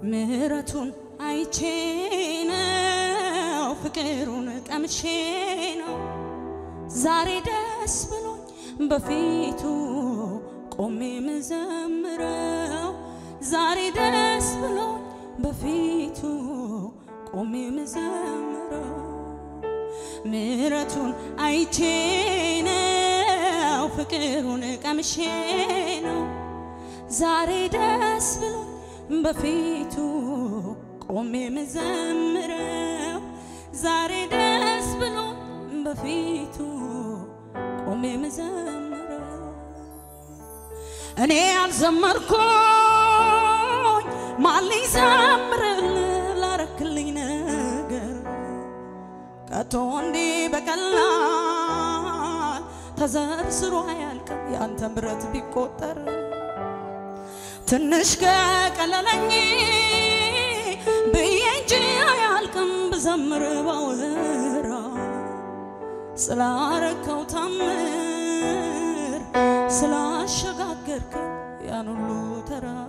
ምሕረቱን አይቼ ነው ፍቅሩን ቀምሼ ነው ዛሬ ደስ ብሎኝ በፊቱ ቆሜ ምዘምረው ዛሬ ደስ ብሎኝ በፊቱ ቆሜ ምዘምረው ምሕረቱን አይቼ ነው ፍቅሩን ቀምሼ ነው ዛሬ ደስ ብሎኝ በፊቱ ቆሜ ምዘምረው ዛሬ ደስ ብሎኝ በፊቱ ቆሜ ምዘምረው እኔ ያልዘመርኩኝ ማን ሊዘምርልህ ላረክልኝ ነገር ከቶ እንዲህ በቀላል ተዘርዝሮ አያልቅም ያንተ ምሕረት ቢቆጠር ትንሽ ከቀለለኝ ብዬ እንጂ አያልቅም ብዘምር ባወራ ስላረከው ታምር ስላሸጋገርከ ያን ሁሉ ተራራ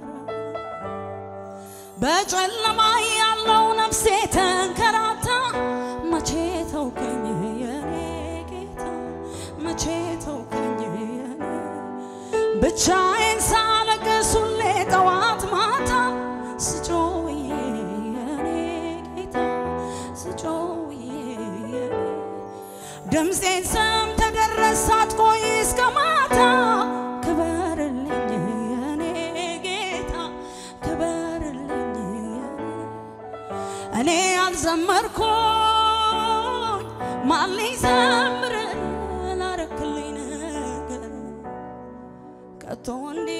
በጨለማ ያለው ነፍሴ ተንከራታ መቼ ተውከኝ የኔ ጌታ መቼ ተውከኝ የኔ ብቻዬን ሳለቅስ ሁሌ ጠዋት ማታ ስጮውዬ የኔ ጌታ ስጮውዬ የኔ ድምፄን ሰምተህ ደረስ ሳትቆይ እስከ ማታ ክበርልኝ የኔ ጌታ ክበርልኝ የኔ እኔ ያልዘመርኩኝ ማን ሊዘምር ላረክልኝ ነገር ከቶ እንዲህ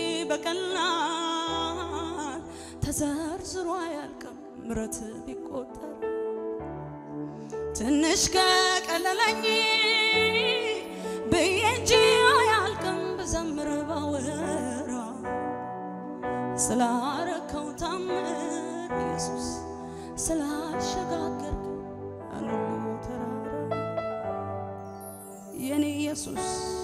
በቀላል ተዘርዝሮ አያልቅም ምሕረት ቢቆጠር ትንሽ ከቀለለኝ ብዬ እንጂ አያልቅም ብዘምር ባወራ ስላረከው ታምር ኢየሱስ ስላሸጋገርክ ያን ሁሉ ተራራ የኔ ኢየሱስ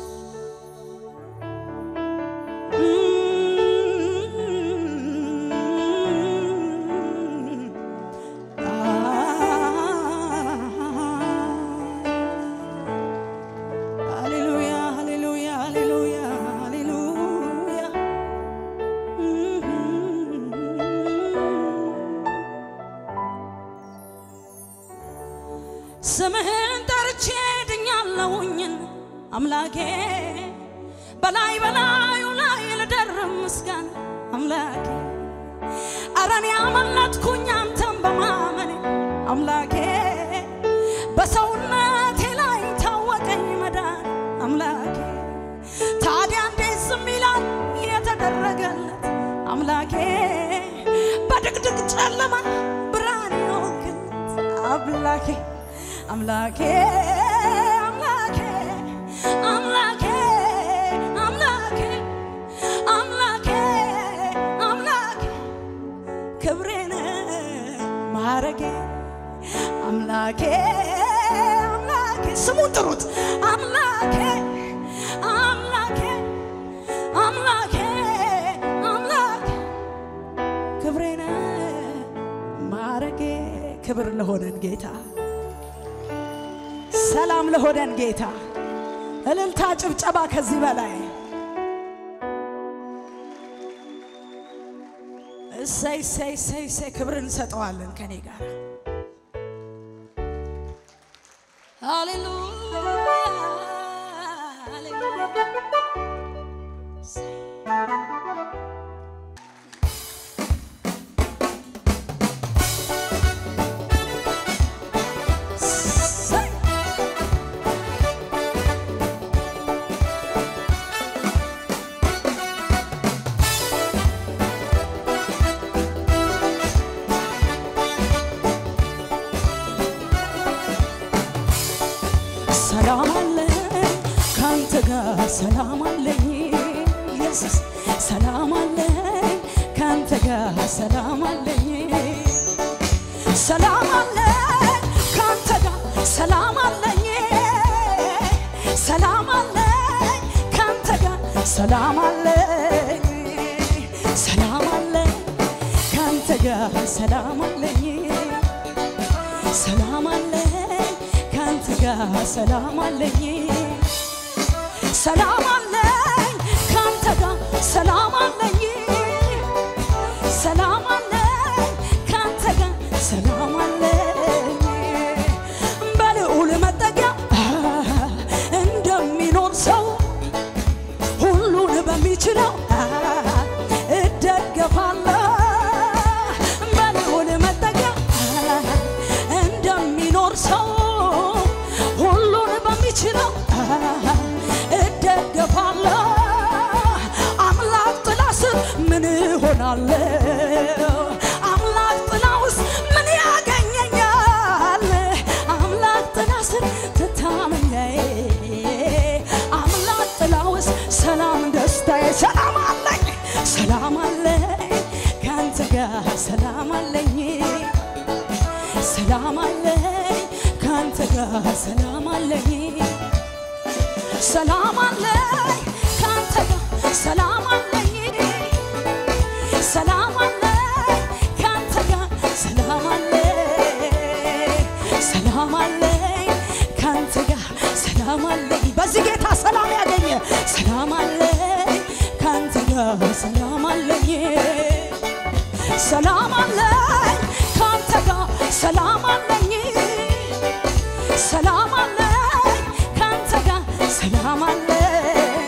ሃሌሉያ ሃሌሉያ ሃሌሉያ ሃሌሉያ ስምህን ጠርቼ ድኛለሁኝን አምላኬ በላይ በላዩ ላይ ልደርብ ምስጋና አምላኬ አረኔ አመለጥኩኝ አንተን በማመኔ አምላኬ በሰውነቴ ላይ ታወቀኝ መዳን አምላኬ ታዲያ እንዴት ዝም ይላል የተደረገለት አምላኬ በድቅድቅ ጨለማ ብርሃን የሆንክለት አምላኬ አምላኬ አምላኬ አምላኬ አምላኬ አምላኬ አምላኬ ክብሬን ማረጌ አምላኬ አምላኬ ስሙን ጥሩት አምላኬ አምላኬ አምላኬ አምላኬ ክብሬን ማረጌ ክብር ለሆነን ጌታ ሰላም ለሆነን ጌታ እልልታ ጭብጨባ ከዚህ በላይ እሰይ እሰይ እሰይ እሰይ ክብር እንሰጠዋለን ከኔ ጋር ሃሌሉያ ሃሌሉያ እሰይ እሰይ ሰላም አለኝ ካንተ ጋር ሰላም አለኝ ኢየሱስ ሰላም አለኝ ካንተ ጋር ሰላም አለኝ ሰላም አለኝ ካንተ ጋር ሰላም አለኝ ሰላም አለኝ ካንተ ጋር ሰላም አለኝ ሰላም አለኝ ካንተ ጋር ሰላም አለኝ ሰላም አለኝ ካንተ ጋር ሰላም አለኝ ሰላም አለኝ ካንተ ጋር ሰላም አለኝ ሰላም አለኝ ካንተ ጋር ሰላም አለኝ በልዑል መጠጊያ እንደሚኖር ሰው ሁሉን በሚችለው እደገፋለሁ በልዑል መጠጊያ እንደሚኖር ሰው ሁሉን በሚችለው እደገፋለሁ አምላክ ጥላ ስር ምን እሆናለሁ አምላክ ጥላ ውስጥ ምን ያገኘኛል አምላክ ጥላ ስር ትታመኛዬ አምላክ ጥላ ውስጥ ሰላም ደስታዬ ሰላም አለኝ ሰላም አለኝ ከአንተ ጋር ሰላም አለኝ ሰላም አለኝ ከአንተ ጋር ሰላም አለኝ ሰላም አለኝ ከአንተ ጋር ሰላም አለኝ ሰላም አለኝ ከአንተ ጋር ሰላም አለኝ ሰላም አለኝ ከአንተ ጋር ሰላም አለኝ በዚህ ጌታ ሰላም ያገኘ ሰላም አለኝ ከአንተ ጋር ሰላም አለኝ ሰላም አለኝ ከአንተ ጋር ሰላም አለኝ ሰላም አለኝ ከአንተ ጋር ሰላም አለኝ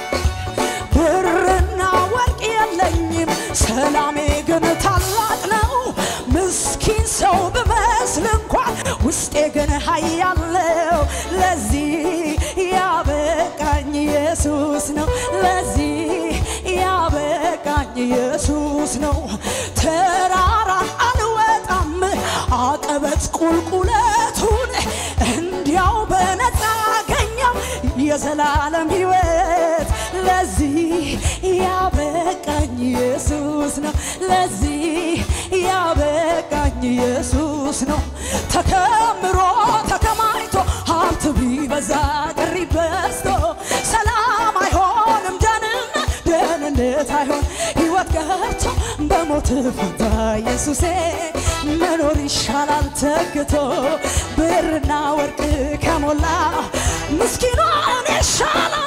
ብርና ወርቅ የለኝም ሰላሜ ግን ታላቅ ነው ምስኪን ሰው ብመስል እንኳን ውስጤ ግን ኃያለው ለዚህ ያበቃኝ ኢየሱስ ነው ለዚህ ያበቃኝ ኢየሱስ ነው ተራራን አልወጣም አቀበት ቁልቁለቱን እንዲያው በነፃ አገኘው የዘላለም ሕይወት ለዚህ ያበቃኝ ኢየሱስ ነው ለዚህ ያበቃኝ ኢየሱስ ነው ተከምሮ ተከማይቶ ሀብት ቢበዛ ቅሪ በዝቶ ሰላም አይሆንም ደህንነት ደህንነት አይሆን ሕይወት ገርቶ በሞት ፈንታ ኢየሱሴ መኖር ይሻላል ተግቶ ብርና ወርቅ ከሞላ ምስኪኗን ይሻላል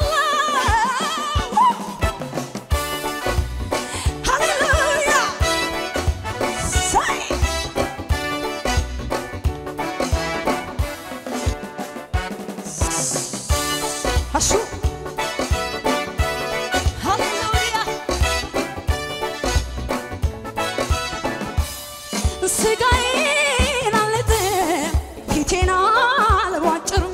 ሃሌሉያ ሳይ አሹ ሃሌሉያ ስጋዬን አልጥም ፊቴን አልቧጭርም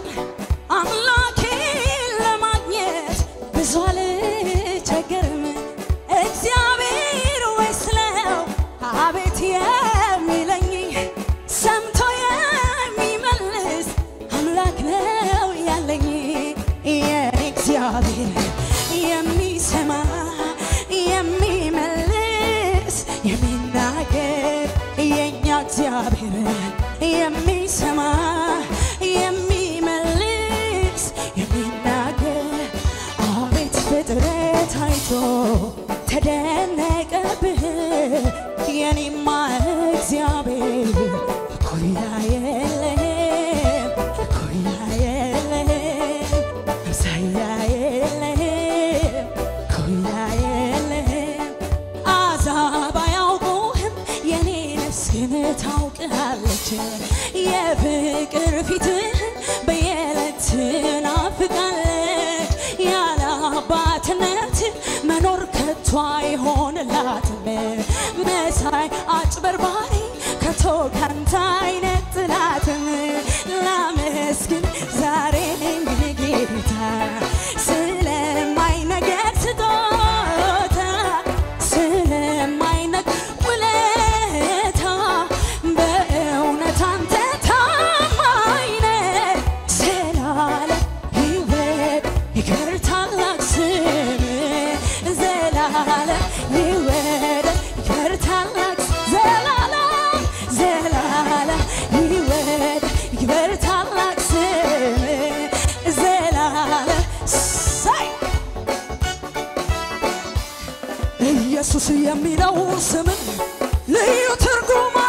አምላኬን ለማግኘት ብዙ አልቸገርም እግዚአብሔር ወይ ስለው አቤት የሚለኝ ሰምቶ የሚመልስ አምላክ ነው ያለኝ የኔ እግዚአብሔር የሚሰማ የሚመልስ የሚናገር የኛ እግዚአብሔር የሚሰማ የሚመልስ የሚናገር አቤት ፍጥረት አይቶ ተደነቀብህ የኔማ እግዚአብሔር እኩያ የለህም እኩያ የለህም አምሳያ የለህም እኩያ የለህም አሕዛብ አያውቁህም የኔ ነፍስ ግን ታውቅሃለች የፍቅር ፊትህ በየዕለት ትናፍቃለች ያለ አባትነት መኖር ከቶ አይሆንላትም መሳይ አጭበርባሪ ከቶ ካንተ አይነጥላትም ላመስግን ዛሬ ጌታ ስለማይነገር ስጦታ ስለማይነግ ውለታ በእውነት አንተ ታማኝ ነህ ዘላለም ሕይወት ይክበር ታላቅ ስም ዘላለም ሕይወት ይክበር ታላቅ ዘላለም ዘላለም ሕይወት ይክበር ታላቅ ስም ዘላለም ሳይ ኢየሱስ የሚለው ስምን ልዩ ትርጉም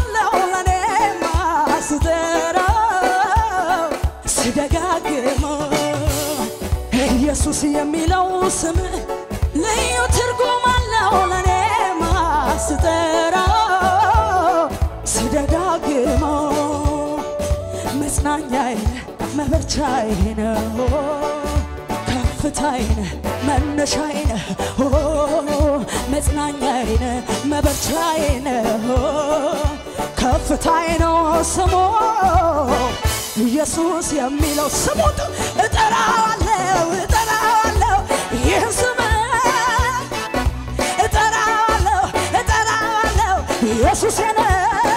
ኢየሱስ የሚለው ስም ልዩ ትርጉም አለው ለኔ ማስጠራው ስደጋግመው መጽናኛዬ መበርቻዬ ነው ከፍታዬ ነህ መነሻዬ ነህ ኦ መጽናኛዬ ነህ መበርቻዬ ነህ ኦ ከፍታዬ ነው ስሙ ኢየሱስ የሚለው ስሙት እጠራዋለሁ እጠራዋለሁ ይህ ስም እጠራዋለሁ እጠራዋለሁ ኢየሱስ ነህ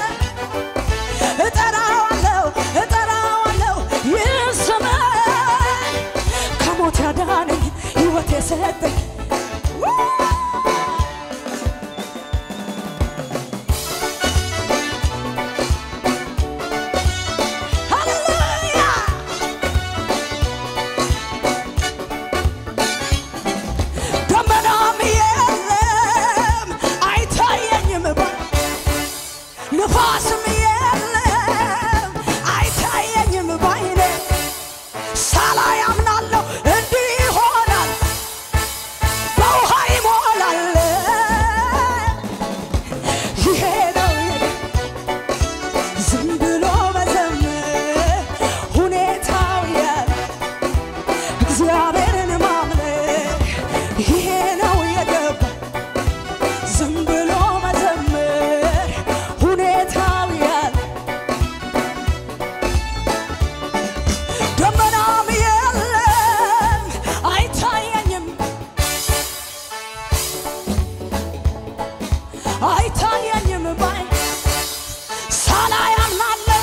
እጠራዋለሁ እጠራዋለሁ ይህ ስም ከሞት ያዳነኝ ሕይወት የሰጠኝ ሃሌሉያ ደመናም የለም አይታየኝም ባ ንፋስም የለም አይታየኝም ባይኔ ሳላይ አምናለሁ እንዲህ ይሆናል በውሃ ይሞላል ይሄ ነው ዝም ብሎ መዘመር ሁኔታው ያለ እግዚአብሔርን ማምለክ ይሄ ነው የገባ ዝም ብሎ መዘመር ሁኔታው ያለ ደመናም የለም አይታየኝም አይታየኝም ባይ ሳላይ አምናለሁ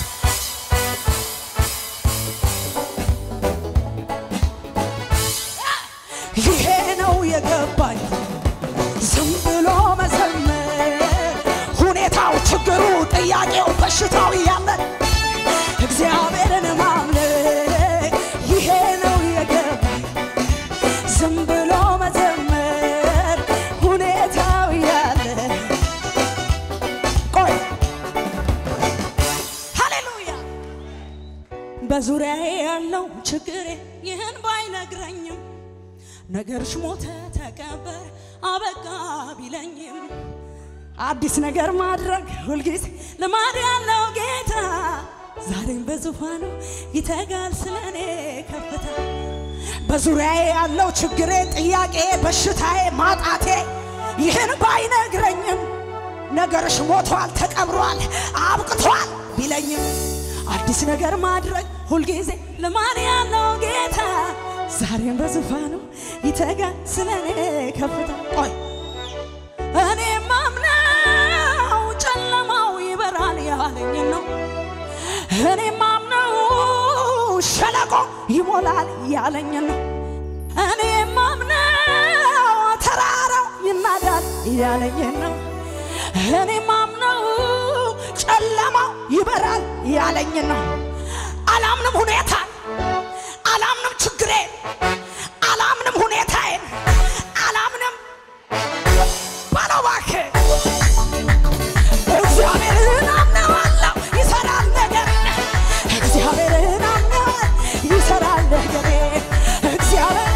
ይሄ ነው የገባኝ ዝም ብሎ መዘመር ሁኔታው፣ ችግሩ፣ ጥያቄው፣ በሽታው እያለ እግዚአብሔርን ማምለክ ይሄ ነው የገባኝ ዝም ብሎ መዘመር ሁኔታው እያለ ቆይ ሃሌሉያ በዙሪያዬ ያለው ችግሬ ይህን ባይነግረኝም ነገርሽ ሞተ ተቀበር አበቃ ቢለኝም አዲስ ነገር ማድረግ ሁልጊዜ ልማድ ያለው ጌታ ዛሬም በዙፋኑ ይተጋል ስለኔ ከፍታ በዙሪያዬ ያለው ችግሬ፣ ጥያቄ፣ በሽታዬ፣ ማጣቴ ይህን ባይነግረኝም ነገርሽ ሞቷል፣ ተቀብሯል፣ አብቅቷል ቢለኝም አዲስ ነገር ማድረግ ሁልጊዜ ልማድ ያለው ጌታ ዛሬም በዙፋኑ ይተጋል ስለኔ ከፍታ ቆይ እኔ ማምነው ጨለማው ይበራል ያለኝ ነው። እኔ ማምነው ሸለቆ ይሞላል ያለኝ ነው። እኔ ማምነው ተራራው ይናዳል ያለኝ ነው። እኔ ማምነው ጨለማው ይበራል ያለኝ ነው። አላምንም ሁኔታን፣ አላምንም ችግሬን፣ አላምንም ሁኔታዬን፣ አላምንም በለው እባክህ እግዚአብሔርን አምነዋለሁ ይሰራል ነገር እግዚአብሔርን አምነዋል ይሰራል ነገር እግዚአብሔር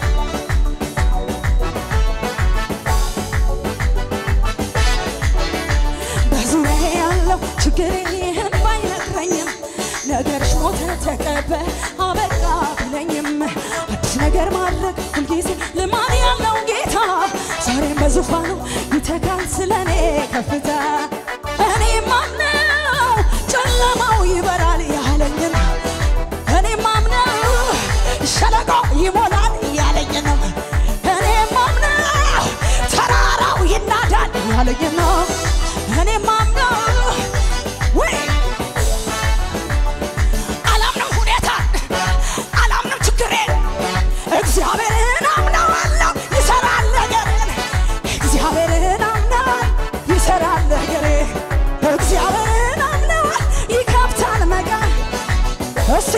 በዙሪያ ያለው ችግር ይህን ባይነግረኝም ነገርሽ ሞተ ተቀበል አበቃ ቢለኝም አዲስ ነገር ማድረግ ሁልጊዜ ልማድ ያለው ጌታ ዛሬም በዙፋኑ ይተጋል ስለኔ ከፍታ እኔ ማምነው ጨለማው ይበራል ያለኝ ነው። እኔ ማምነው ሸለቆ ይሞላል ያለኝ ነው። እኔ ማምነው ተራራው ይናዳል ያለኝ ነው። እኔ ማምነው ወይ አላምንም ሁኔታን አላምንም ችግሬን እግዚአብሔርን አምነዋለሁ ይሰራል ነገርን እግዚአብሔርን አምነዋል ይሰራል ነገሬ እግዚአብሔርን አምነዋል ይከፍታል መቃን እሴ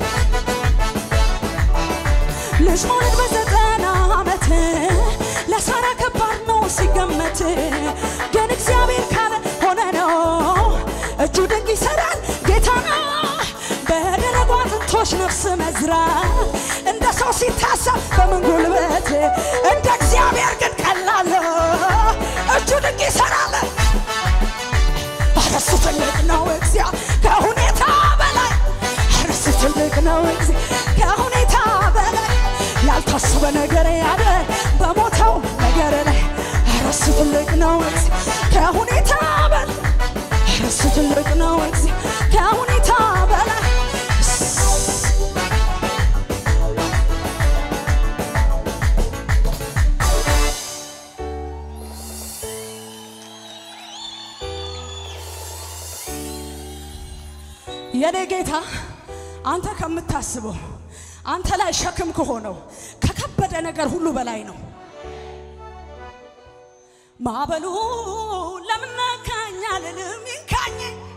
ልጅ መውለድ በዘጠና ዓመት ለሳራ ከባድ ነው ሲገመት፣ ግን እግዚአብሔር ካለ ሆነ ነው። እጁ ድንቅ ይሰራል ጌታ ነው። በደረቁ አጥንቶች ነፍስ መዝራት እንደ ሰው ሲታሰብ በምን ጉልበት እንደ እግዚአብሔር ግን ቀላል ነው። እጁ ድንቅ ይሰራል። ኧረ እሱ ትልቅ ነው እግዚአ ከሁኔታ በላይ ኧረ እሱ ትልቅ ነው እግዚአ ከሁኔታ በላይ ያልታሰበ ነገር ያለ በሞተው ነገር ላይ ኧረ እሱ ትልቅ ነው እግዚአ ከሁኔታ በላይ ኧረ እሱ ትልቅ ነው እግዚአ ከሁኔታ በላይ የኔ ጌታ አንተ ከምታስበው አንተ ላይ ሸክም ከሆነው ከከበደ ነገር ሁሉ በላይ ነው። ማዕበሉ ለምን ነካኝ አልልም ይንካኝ፣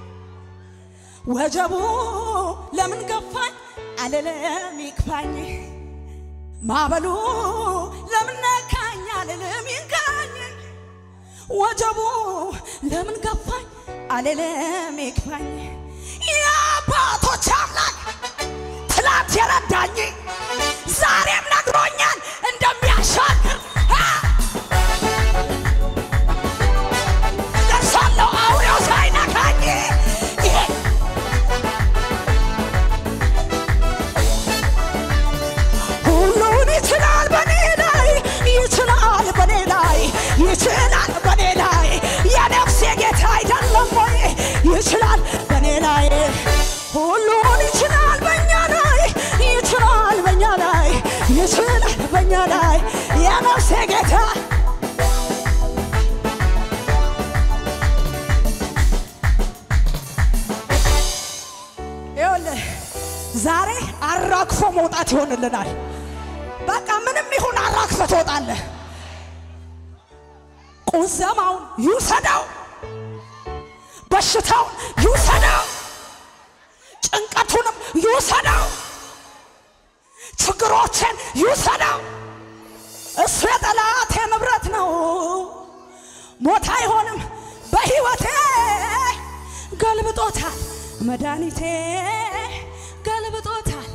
ወጀቡ ለምን ገፋኝ አልልም ይክፋኝ። ማዕበሉ ለምን ነካኝ አልልም ይንካኝ፣ ወጀቡ ለምን ገፋኝ አልልም ይክፋኝ። የአባቶች አምላክ ትላንት የረዳኝ ዛሬም ነግሮኛል እንደሚያሻግር አ! ደርሳለሁ አውሬው ሳይነካኝ ይሄ ሁሉን ይችላል በኔ ላይ ይችላል በኔ ላይ ይችላል በኔ ላይ የነፍሴ ጌታ አይደለም ወይ ይችላል በኔ ላይ ሁሉን ይችላል በእኛ ላይ ይችላል በእኛ ላይ ይችላል በእኛ ላይ የነፍሴ ጌታ ይኸውልህ ዛሬ አራግፎ መውጣት ይሆንልናል። በቃ ምንም ይሁን አራግፈ ትወጣለህ። ቁዘማውን ይውሰደው፣ በሽታውን ይውሰደው፣ ጭንቀቱንም ይውሰደው፣ ችግሮችን ይውሰደው። እሱ የጠላቴ ንብረት ነው፣ ሞት አይሆንም በሕይወቴ ገልብጦታል፣ መድኃኒቴ ገልብጦታል።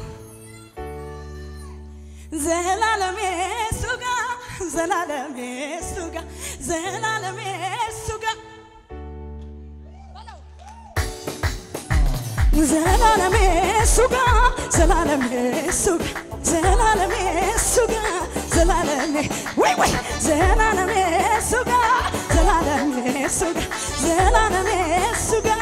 ዘላለሜ እሱ ጋ ዘላለሜ እሱ ጋ ዘላለሜ እሱ ጋ ዘላለሜ እሱ ጋ ዘላለሜ እሱ ጋ ዘላለሜ እሱ ጋ ዘላለሜ ወይ ወይ ዘላለሜ እሱ ጋ ዘላለሜ እሱ ጋ ዘላለሜ እሱ ጋ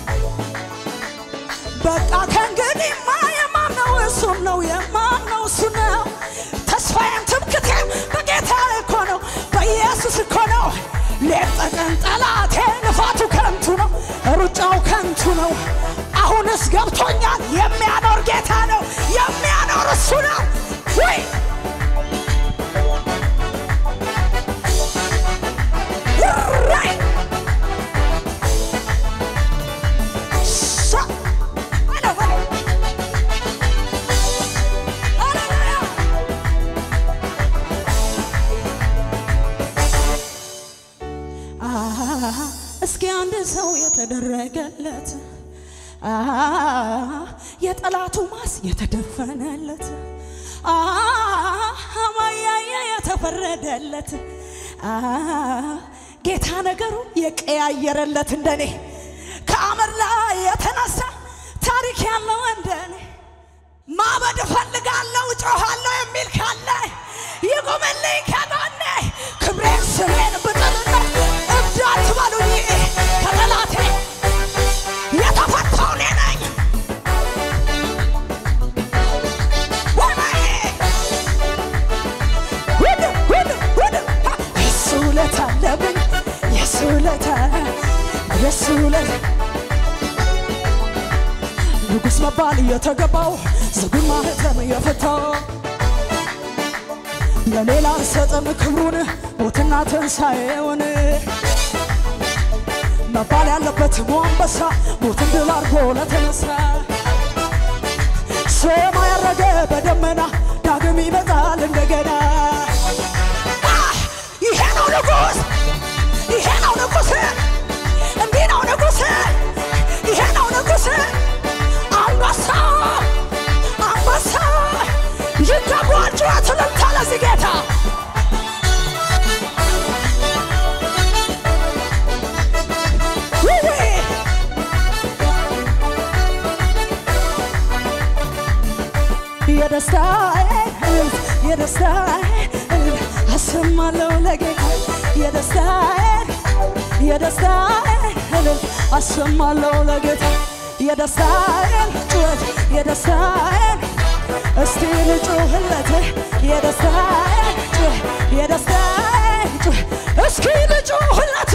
በቃ ከእንግዲህማ የማምነው እሱን ነው የማምነው እሱ ነው። ተስፋዬም ትምክቴም በጌታ እኮ ነው በኢየሱስ እኮ ነው። ሌት ተቀን ጠላቴ ልፋቱ ከንቱ ነው፣ ሩጫው ከንቱ ነው። አሁንስ ገብቶኛል የሚያኖር ጌታ ነው የሚያኖር እሱ ነው ወይ ራይ ሻ በለው በለው ሃሌሉያ አሃ፣ እስኪ አንድ ሰው የተደረገለት አሃ፣ የጠላቱ ማስ የተደፈነለት አሃ፣ ማያየ የተፈረደለት አሃ፣ ጌታ ነገሩ የቀያየረለት እንደኔ ከአመድ ላይ የተነሳ ታሪክ ያለው እንደኔ ማበድ እፈልጋለሁ ጮኻለሁ የሚል ካለ ይቁምልኝ ከጎኔ ክብሬን ስሜን ብጥልነት እብድ አትበሉኝ ከጠላቴ የተፈታው እኔ ነኝ ወይ! ውድ ውድ ውድ ሀ! የሱ ውለታ አለብኝ የሱ ውለታ የሱ ውለታ ንጉሥ መባል የተገባው ዝጉን ማህተም የፈታው ለሌላ ሰጠም ክብሩን ሞትና ትንሣኤውን መባል ያለበት አንበሳ ሞትን ድል አድርጎ ለተነሳ ሰማይ ያረገ በደመና ዳግም ይመጣል እንደገና አ! ይሄ ነው ንጉሥ ይሄ ነው ንጉሥ እንዲህ ነው ንጉሥ ይሄ ነው ንጉሥ አንበሳ አንበሳ ይገባዋል ጩኸት እልልታ የደስታዬ እልልታ የደስታዬ እልልታ አሰማለሁ ለጌታ የደስታዬ የደስታዬ እልልታ አሰማለሁ ለጌታ የደስታዬን ጩኸት የደስታዬን እስቲ ልጩህለት የደስታዬን ጩኸት የደስታዬን ጩኸት እስኪ ልጩህለት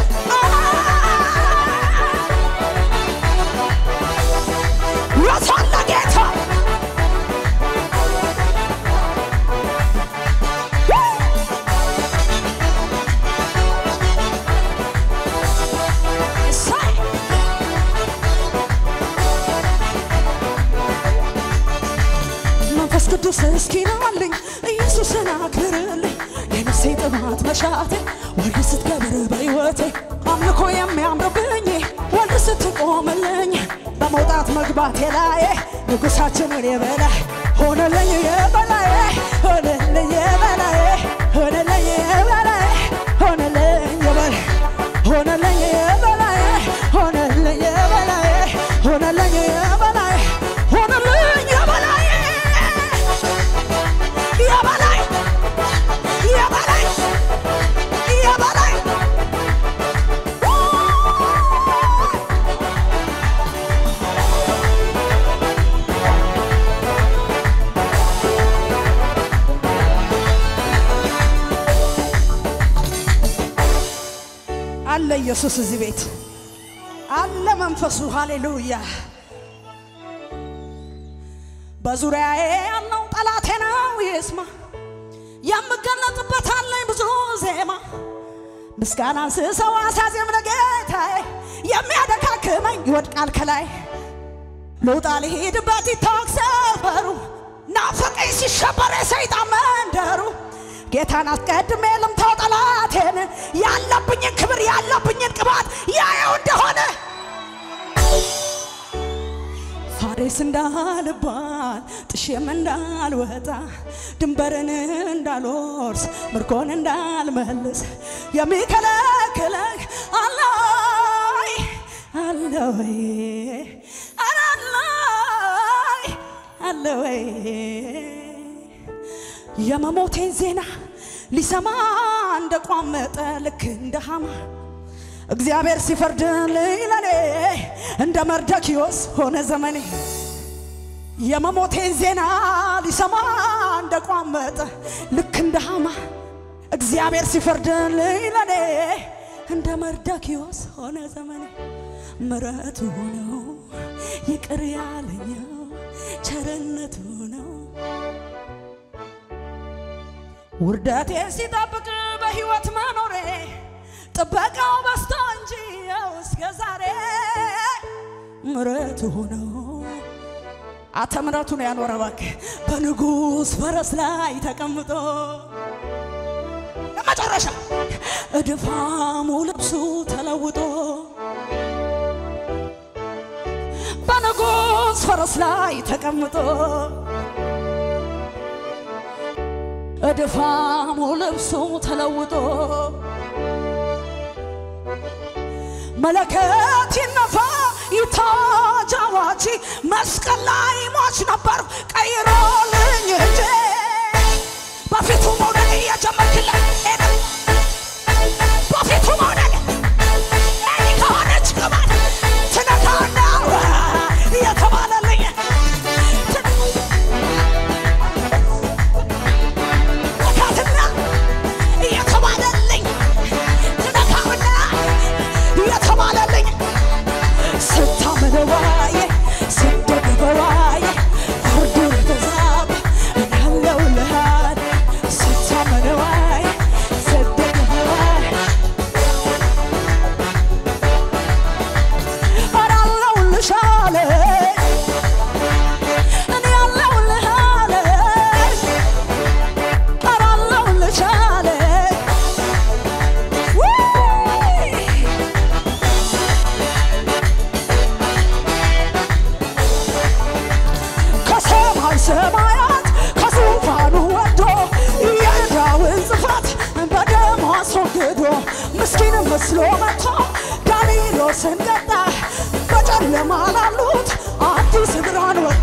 የታለ ጌታ እሰይ! መንፈስ ቅዱስ እስኪ ናልኝ ኢየሱስን አክብርልኝ የነፍሴ ጥማት መሻቴ ወደ ስትከብር በሕይወቴ አምልኮ የሚያምርብኝ ወደ ስትቆምልኝ በመውጣት መግባቴ ላይ ንጉሳችንን የበላይ ሆነልኝ የበላይ ሆነልኝ የበላይ ሆነልኝ የበላይ ሆነልኝ የበላይ ሆነልኝ የበላይ ሆነልኝ የበላይ ሆነልኝ የበላይ ሆነልኝ የበላይ የበላይ የበላይ የበላይ አለ ኢየሱስ እዚህ ቤት አለ መንፈሱ ሃሌሉያ በዙሪያዬ ያለው ጠላቴ ነው ይስማ የምገለጥበት አለኝ ብዙ ዜማ ምስጋናን ስሰዋ ሳዜም ለጌታዬ የሚያደካክመኝ ይወድቃል ከላይ ልውጣ ልሂድበት ይታወቅ ሰፈሩ ናፈቀኝ ሲሸበር የሰይጣን መንደሩ ጌታን አስቀድሜ ልምታው ጠላቴን ያለብኝን ክብር ያለብኝን ቅባት ያየው እንደሆነ ፋሬስ እንዳልባል ጥሼም እንዳልወጣ ድንበርን እንዳልወርስ ምርኮን እንዳልመልስ የሚከለክለኝ አለይ አለወይ አላለይ አለወይ የመሞቴን ዜና ሊሰማ እንደቋመጠ ልክ እንደ ሐማ እግዚአብሔር ሲፈርድልኝ ለኔ እንደ መርደኪዮስ ሆነ ዘመኔ የመሞቴን ዜና ሊሰማ እንደቋመጠ ልክ እንደ ሐማ እግዚአብሔር ሲፈርድልኝ ለኔ እንደ መርደኪዮስ ሆነ ዘመኔ ምረቱ ነው ይቅር ያለኛው ቸርነቱ ነው ውርደቴ ሲጠብቅ በሕይወት መኖሬ ጥበቃው በስቶ እንጂ ያው እስከ ዛሬ ምረቱ ሆነው አተ ምረቱ ነው ያኖረ እባክህ በንጉሥ ፈረስ ላይ ተቀምጦ ለመጨረሻ እድፋሙ ልብሱ ተለውጦ በንጉሥ ፈረስ ላይ ተቀምጦ እድፋሙ ልብሱ ተለውጦ መለከት ይነፋ ይታጅ አዋጂ መስቀል ላይ ሟች ነበር ቀይሮልኝ እንጂ በፊቱ መውደድ እየጀመርክለት ሄደ በፊቱ መውደድ እኔ ከሆነች ቅባት ትነካና እየተባለልኝ ነካትና እየተባለልኝ ትነካውና እየተባለልኝ ስታምነዋየ ስደግፈዋየ ፍርዱን ተዛብ ያለው ልሃል ስታምነዋየ ስደግፈዋየ ኧረ አለሁልሽ አለ እኔ አለሁልህ አለ ኧረ አለሁልሽ አለ ውይ ከሰማይ ሰማያት ከዙፋኑ ወርዶ የዕዳውን ጽሕፈት በደሙ አስወግዶ ምስኪን መስሎ መጥቶ ዳንኤሎስን ቀጣ። በጨለማ ላሉት አዲስ ብርሃን ወጣ።